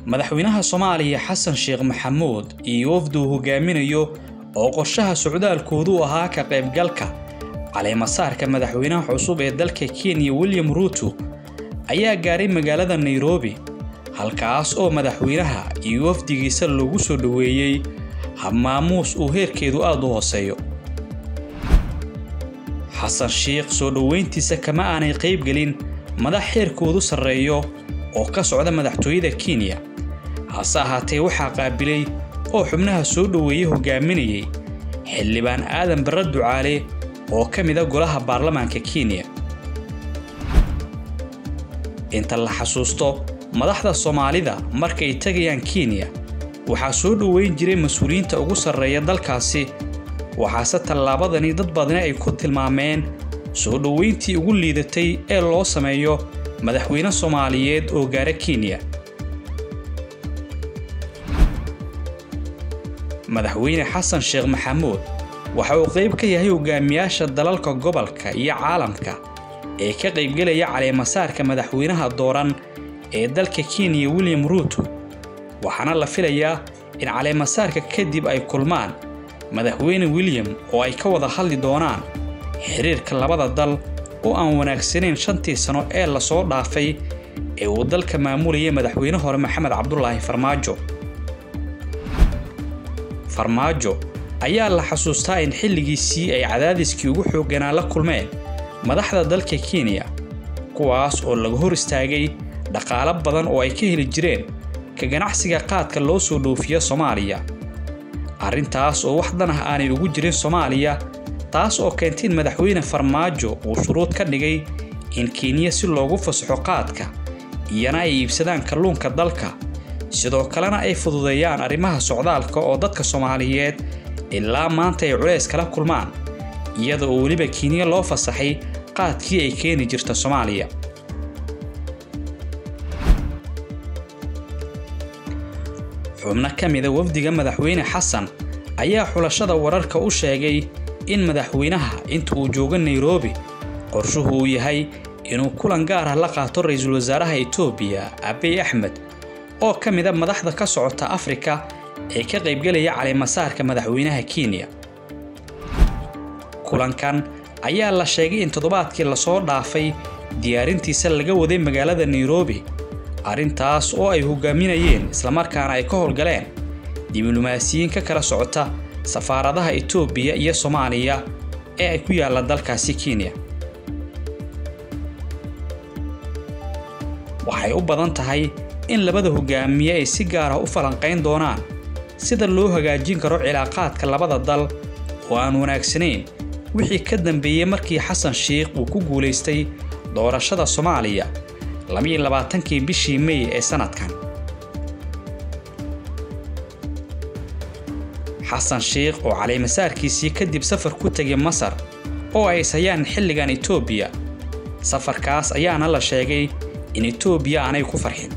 madaxweynaha soomaaliya xasan sheekh maxamuud iyo wafduu hogaaminayo oo qorshaha socdaalkoodu ahaa ka qaybgalka caleemasaarka madaxweynaha cusub ee dalka kenya william ruuto ayaa gaaray magaalada nairobi halkaas oo madaxweynaha iyo wafdigiisa loogu soo dhoweeyey habmaamuus uu heerkeedu aad u hooseeyo xasan sheekh soo dhoweyntiisa kama aanay qaybgelin madax heerkoodu sarreeyo oo ka socda madaxtooyada kenya hase ahaatee waxaa qaabilay oo xubnaha soo dhoweeye hogaaminayay xildhibaan aadan barre ducaale oo ka mida golaha baarlamaanka kenya inta la xasuusto madaxda soomaalida markay tegayaan kenya waxaa soo dhoweyn jiray mas-uuliyiinta ugu sarreeya dalkaasi waxaase tallaabadani dad badani ay ku tilmaameen soo dhoweyntii ugu liidatay ee loo sameeyo madaxweyne soomaaliyeed oo gaara kenya madaxweyne xasan sheekh maxamuud waxa uu qayb ka yahay hogaamiyaasha dalalka gobolka iyo caalamka ee ka qaybgelaya caleemasaarka madaxweynaha dooran ee dalka kenya william ruuto waxaana la filayaa in caleemasaarka kadib ay kulmaan madaxweyne william oo ay ka wada hadli doonaan xiriirka labada dal oo aan wanaagsanayn shantii sano ee lasoo dhaafay ee uu dalka maamulayay madaxweyne hore maxamed cabdulaahi farmaajo farmaajo ayaa la xasuustaa in xilligiisii ay cadaadiskii ugu xoogganaa la kulmeen madaxda dalka kenya kuwaas oo laga hor istaagay dhaqaalo badan oo ay ka heli jireen ka ganacsiga qaadka loo soo dhoofiyo soomaaliya arrintaas oo wax dan ah aanay ugu jirin soomaaliya taas oo keentay in madaxweyne farmaajo uu shuruud ka dhigay in kenya si loogu fasaxo qaadka iyana ay iibsadaan kalluunka dalka sidoo kalena ay fududeeyaan arrimaha socdaalka oo dadka soomaaliyeed ilaa maanta ay culays kala kulmaan iyada oo weliba kenya loo fasaxay qaadkii ay keeni jirta soomaaliya xubno ka mida wafdiga madaxweyne xasan ayaa xulashada wararka u sheegay in madaxweynaha inta uu joogo nairobi qorshuhu uu yahay inuu kulan gaar ah la qaato ra-iisul wasaaraha etoobiya abiy axmed oo ka mida madaxda ka socota afrika ee ka qaybgelaya caleemasaarka madaxweynaha kenya kulankan ayaa la sheegay in toddobaadkii lasoo dhaafay diyaarintiisa laga waday magaalada nairobi arrintaas oo ay hogaaminayeen islamarkaana ay ka howlgaleen diblomaasiyiin ka kala socota safaaradaha etoobiya iyo soomaaliya ee ay ku yaalla dalkaasi kenya waxay u badan tahay in labada hogaamiye ay si gaar ah u falanqayn doonaan sida loo hagaajin karo cilaaqaadka labada dal oo aan wanaagsanayn wixii ka dambeeyey markii xasan sheikh uu ku guulaystay doorashada soomaaliya labiyo labaatankii bishii mey ee sanadkan xasan sheikh oo caleemasaarkiisii kadib safar ku tegay masar oo ay ishayaan xilligan etoobiya safarkaas ayaana la sheegay in etoobiya aanay ku farxin